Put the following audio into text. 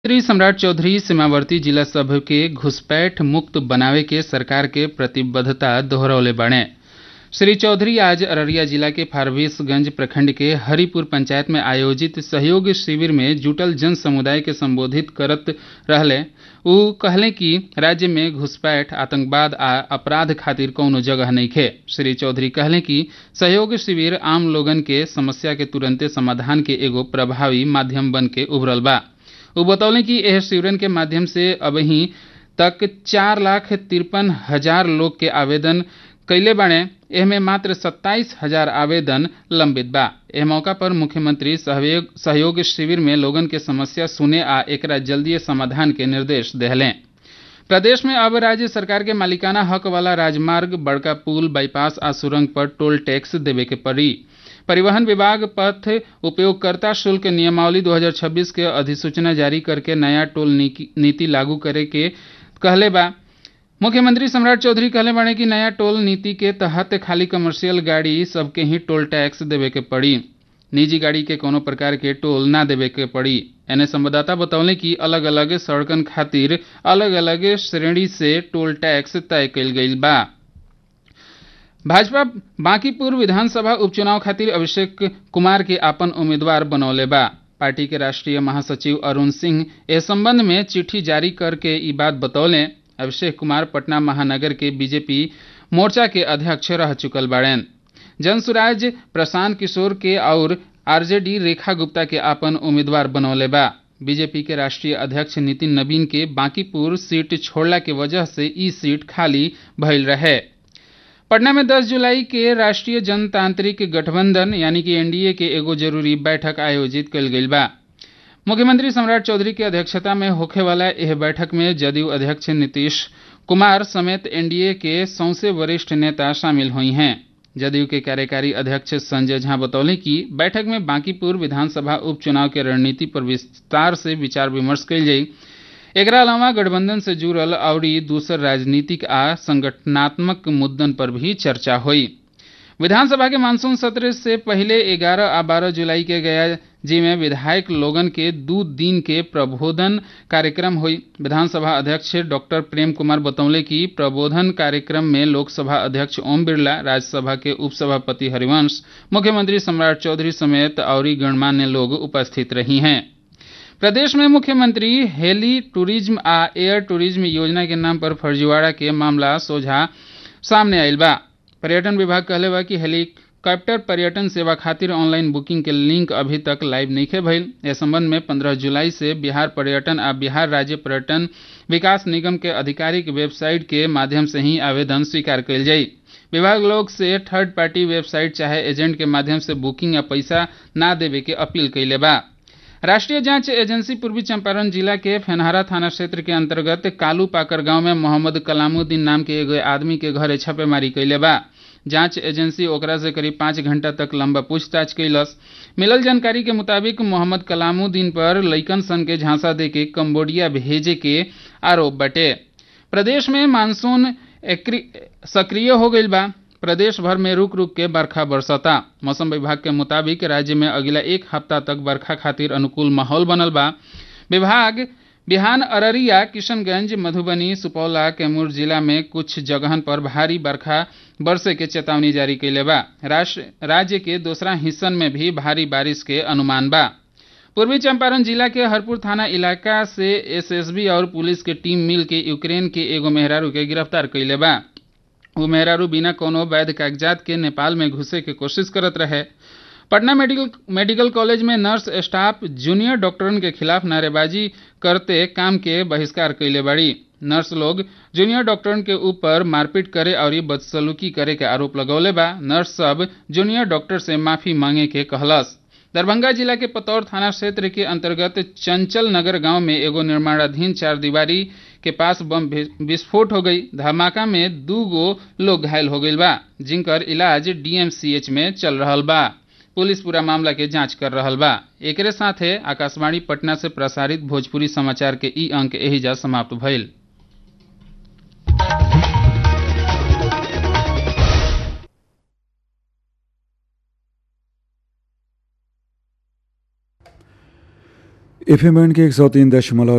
मुख्यमंत्री सम्राट चौधरी सीमावर्ती जिला सभ के घुसपैठ मुक्त बनावे के सरकार के प्रतिबद्धता दोहरौले बाड़े श्री चौधरी आज अररिया जिला के फारबिसगंज प्रखंड के हरिपुर पंचायत में आयोजित सहयोग शिविर में जुटल जन समुदाय के संबोधित करत रहले उ कहले कि राज्य में घुसपैठ आतंकवाद आ अपराध खातिर कौनो जगह नइखे श्री चौधरी कहले कि सहयोग शिविर आम लोगन के समस्या के तुरंते समाधान के एगो प्रभावी माध्यम बन के उभरल बा उ बतौले कि एह शिविरन के माध्यम से अबही तक चार लाख तिरपन हजार लोग के आवेदन कैले बाड़े एहमे मात्र सत्ताईस हजार आवेदन लंबित बा एह मौका पर मुख्यमंत्री सहयोग सहयोग शिविर में लोगन के समस्या सुने आ एकरा जल्दीय समाधान के निर्देश देहलें प्रदेश में अब राज्य सरकार के मालिकाना हक वाला राजमार्ग बड़का पुल बाईपास आ सुरंग पर टोल टैक्स देवे के पड़ी परिवहन विभाग पथ उपयोगकर्ता शुल्क नियमावली 2026 के अधिसूचना जारी करके नया टोल नीति लागू करे के कहले बा मुख्यमंत्री सम्राट चौधरी कहले बाड़े कि नया टोल नीति के तहत खाली कमर्शियल गाड़ी सबके ही टोल टैक्स देवे के पड़ी निजी गाड़ी के कोनो प्रकार के टोल ना देवे के पड़ी एने संवाददाता बतौले कि अलग अलग सड़कन खातिर अलग अलग श्रेणी से टोल टैक्स तय कईल गईल बा भाजपा बांकीपुर विधानसभा उपचुनाव खातिर अभिषेक कुमार के आपन उम्मीदवार बनौले बा पार्टी के राष्ट्रीय महासचिव अरुण सिंह इस संबंध में चिट्ठी जारी करके ई बात बतौले अभिषेक कुमार पटना महानगर के बीजेपी मोर्चा के अध्यक्ष रह चुकल बाड़ेन जनसुराज प्रशांत किशोर के और आरजेडी रेखा गुप्ता के आपन उम्मीदवार बनौले बा बीजेपी के राष्ट्रीय अध्यक्ष नितिन नवीन के बांकीपुर सीट छोड़ला के वजह से ई सीट खाली भइल रहे पटना में 10 जुलाई के राष्ट्रीय जनतांत्रिक गठबंधन यानी कि एनडीए के एगो जरूरी बैठक आयोजित कल गई बा मुख्यमंत्री सम्राट चौधरी के अध्यक्षता में होखे वाला यह बैठक में जदयू अध्यक्ष नीतीश कुमार समेत एनडीए के सौसे वरिष्ठ नेता शामिल हुई हैं जदयू के कार्यकारी अध्यक्ष संजय झा बतौले कि बैठक में बांकीपुर विधानसभा उपचुनाव के रणनीति पर विस्तार से विचार विमर्श कल जाई एकरा अलावा गठबंधन से जुड़ल और दूसर राजनीतिक आ संगठनात्मक मुद्दन पर भी चर्चा हुई विधानसभा के मानसून सत्र से पहले 11 आ 12 जुलाई के गया जी में विधायक लोगन के दू दिन के प्रबोधन कार्यक्रम हुई विधानसभा अध्यक्ष डॉक्टर प्रेम कुमार बतौले कि प्रबोधन कार्यक्रम में लोकसभा अध्यक्ष ओम बिरला राज्यसभा के उपसभापति हरिवंश मुख्यमंत्री सम्राट चौधरी समेत और गणमान्य लोग उपस्थित रही हैं प्रदेश में मुख्यमंत्री हेली टूरिज्म आ एयर टूरिज्म योजना के नाम पर फर्जीवाड़ा के मामला सोझा सामने आयल बा पर्यटन विभाग कहले बा कि हेलीकॉप्टर पर्यटन सेवा खातिर ऑनलाइन बुकिंग के लिंक अभी तक लाइव नहीं भइल इस संबंध में 15 जुलाई से बिहार पर्यटन आ बिहार राज्य पर्यटन विकास निगम के आधिकारिक वेबसाइट के माध्यम से ही आवेदन स्वीकार कल जाई विभाग लोग से थर्ड पार्टी वेबसाइट चाहे एजेंट के माध्यम से बुकिंग या पैसा ना देवे के अपील कैले बा राष्ट्रीय जांच एजेंसी पूर्वी चंपारण जिला के फेनहारा थाना क्षेत्र के अंतर्गत कालू पाकर गांव में मोहम्मद कलामुद्दीन नाम के एगो आदमी के घरे छापेमारी कैले बा जांच एजेंसी ओकरा से करीब पाँच घंटा तक लंबा पूछताछ कैलस मिलल जानकारी के मुताबिक मोहम्मद कलामुद्दीन पर लइकन सन के झांसा दे के कम्बोडिया भेजे के आरोप बटे प्रदेश में मानसून सक्रिय हो गई बा प्रदेश भर में रुक रुक के बरखा बरसता मौसम विभाग के मुताबिक राज्य में अगला एक हफ्ता तक बरखा खातिर अनुकूल माहौल बनल बा विभाग बिहान अररिया किशनगंज मधुबनी सुपौला कैमूर जिला में कुछ जगहन पर भारी बरखा बरसे के चेतावनी जारी कैले बा राज्य के दूसरा हिस्सन में भी भारी बारिश के अनुमान बा पूर्वी चंपारण जिला के हरपुर थाना इलाका से एसएसबी और पुलिस के टीम मिल के यूक्रेन के एगो मेहरारू के गिरफ्तार कैले बा वो मेहरारू बिना कोनो वैध कागजात के नेपाल में घुसे के कोशिश करत रहे पटना मेडिकल मेडिकल कॉलेज में नर्स स्टाफ जूनियर डॉक्टरन के खिलाफ नारेबाजी करते काम के बहिष्कार कैले बाड़ी नर्स लोग जूनियर डॉक्टरन के ऊपर मारपीट करे और बदसलूकी करे के आरोप लगौले बा नर्स सब जूनियर डॉक्टर से माफी मांगे के कहलस दरभंगा जिला के पतौर थाना क्षेत्र के अंतर्गत चंचल नगर गांव में एगो निर्माणाधीन चार दीवारी के पास बम विस्फोट हो गई धमाका में दू गो लोग घायल हो गई बा जिनकर इलाज डीएमसीएच में चल रहा बा पुलिस पूरा मामला के जांच कर रहा बा एक साथे आकाशवाणी पटना से प्रसारित भोजपुरी समाचार के ई अंक एहिजा समाप्त भइल एफ एम के एक सौ तीन दशमलव